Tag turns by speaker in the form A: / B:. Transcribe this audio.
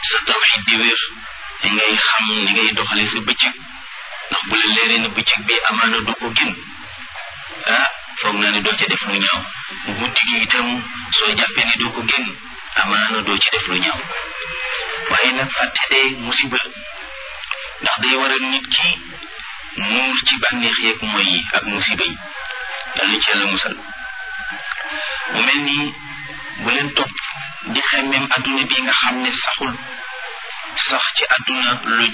A: sa tawxid di wér li ngay xam ni ngay doxale sa bëccëg ndax bu la leeree na bëccëg bi amaana du ko gën ah foog naa ne doo ca def lu ñaaw guddi gi itam soo jàppee ni doo ko génn amaana doo ci def lu ñaaw waaye nag fàtte de musiba ndax day waral nit ki nuur ci bànneex yeeg mooy yi ak musiba yi yàlla ci yàlla musal mu mel nii bu leen topp di xemmeem adduna bi nga xam ne saxul sax ci adduna lu